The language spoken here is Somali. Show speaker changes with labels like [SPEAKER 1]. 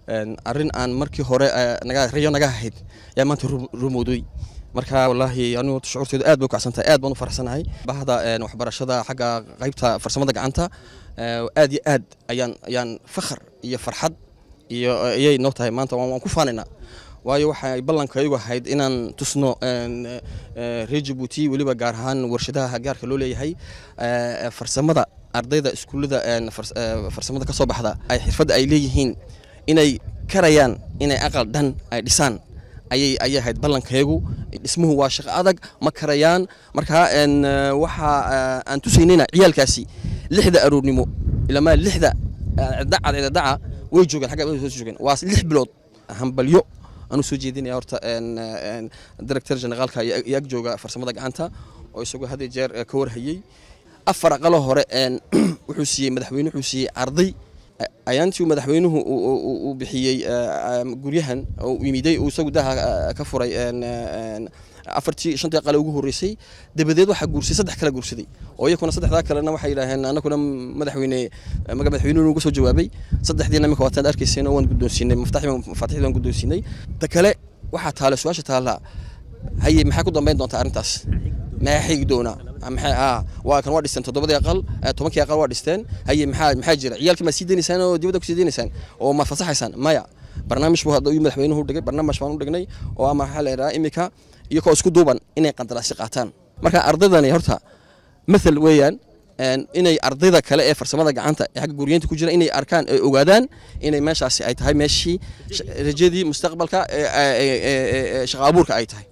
[SPEAKER 1] arrin aan markii hore naga rayo naga ahayd yaa maanta rumowday marka wallaahi anigu shucuurteedu aad bay u kacsan tahay aad baan u faraxsanahay bahda waxbarashada xagga qaybta farsamada gacanta aad iyo aad ayaan ayaan fakhar iyo farxad iyo ayay noo tahay maanta waan ku faanaynaa waayo waxay ballankaygu ahayd inaan tusno reer jabuuti weliba gaar ahaan warshadaha gaarka loo leeyahay farsamada ardayda iskuullada farsamada ka soo baxda ay xirfadda ay leeyihiin inay karayaan inay aqal dhan ay dhisaan ayay ayay ahayd ballankaygu dhismuhu waa shaqo adag ma karayaan marka waxa aan tusaynayna ciyaalkaasi lixda aroornimo ilamaa lixda daca daca way joogeen xagga soo joogeen waa lix bilood hambalyo aanu soo jeedinaya horta director generaalka iyo ag jooga farsamada gacanta oo isagoo had jeer ka warhayey afar aqalo hore wuxuu siiyey madaxweyne wuxuu siiyey arday ayaantii madaxweynuhu uu bixiyey guryahan oo yimiday uu isagu daha ka furay afartii shantii qale ugu horreysay dabadeed waxaa guursay saddex kale guursaday oo iyakuna saddexdaa kalena waxay yidhaaheen anaguna madaxweyne maga madaxweynuhu uga soo jawaabay saddexdiina imika waataad arkayseen oo waan guddoonsiinay mafaatixdii waan guddoonsiinay ta kale waxaa taale su-aasha taalla haye maxaa ku dambayn doontaa arrintaas maxaa xigi doonaa maxay ah waa kan waa dhisteen toddobadii aqal tobankii aqal waa dhisteen haye maxaa maxaa jira ciyaalkii ma sii deynaysaan oo dibadda ku sii deynaysaan oo ma fasaxaysaan maya barnaamij buu hadda madaxweynuhu dhigay barnaamij baan u dhignay oo ama waxaa la yidhaha imika iyagoo isku duuban inay qandaraasyo qaataan marka ardaydani horta mathal weeyaan inay ardayda kale ee farsamada gacanta ee xagga guryeynta ku jira inay arkaan ay ogaadaan inay meeshaasi ay tahay meeshii rajadii mustaqbalka shaqa abuurka ay tahay